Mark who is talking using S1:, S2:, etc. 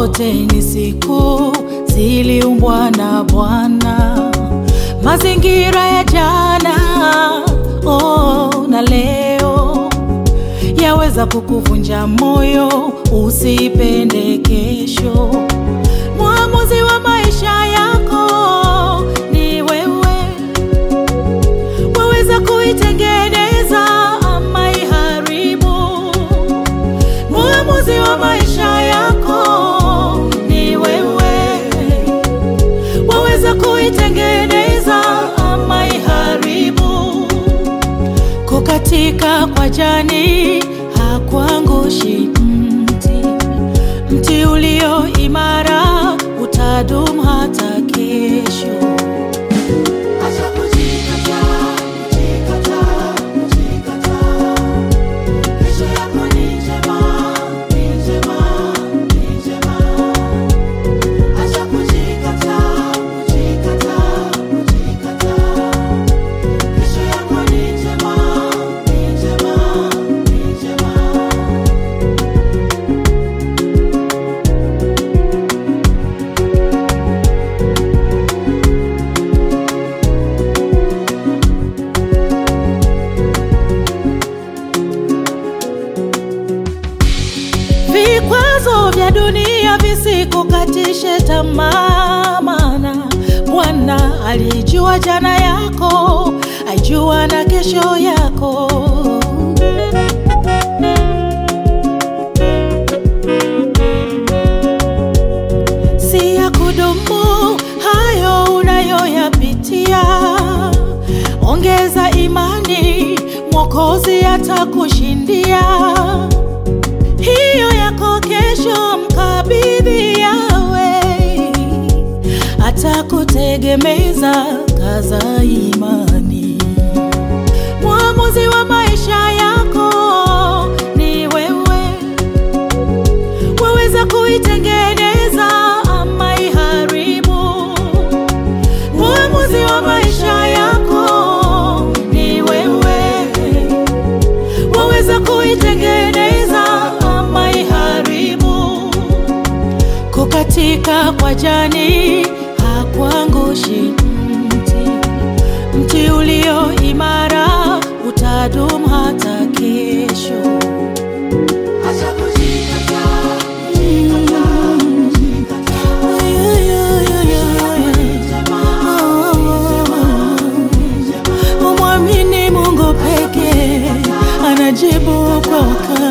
S1: zote ni siku ziliumbwa na Bwana, mazingira ya jana oh, na leo yaweza kukuvunja moyo, usipende kesho. Mwamuzi wa maisha yako ni wewe, waweza kuitengeneza ama iharibu. Mwamuzi wa maisha yako ni wewe, waweza kuitengeneza ama iharibu. Kukatika kwa jani hakuangushi mti, mti ulio imara utadumu hata kesho.
S2: Acha kujikataa, kujikataa, kujikataa. Kesho yako ni njema, ni njema, ni njema. Acha kujikataa, kujikataa, kujikataa. Kesho yako ni njema, ni njema, ni njema.
S1: Vikwazo vya dunia visikukatishe tamaa, maana Bwana alijua jana yako, ajua na kesho yako. Si ya kudumu hayo unayoyapitia, ongeza imani, Mwokozi atakushindia hiyo yako kesho, mkabidhi yawe, atakutegemeza, kaza imani. Mwamuzi wa maisha yako ni wewe, waweza kuitengeneza ama iharibu. Mwamuzi wa maisha yako ni wewe, waweza kuitengeneza ama iharibu. Kukatika kwa jani hakuangushi mti, mti ulio imara utadumu hata kesho.
S2: Acha kujikataa, kujikataa, kujikataa.
S1: Umwamini Mungu pekee, anajibu kwa wakati.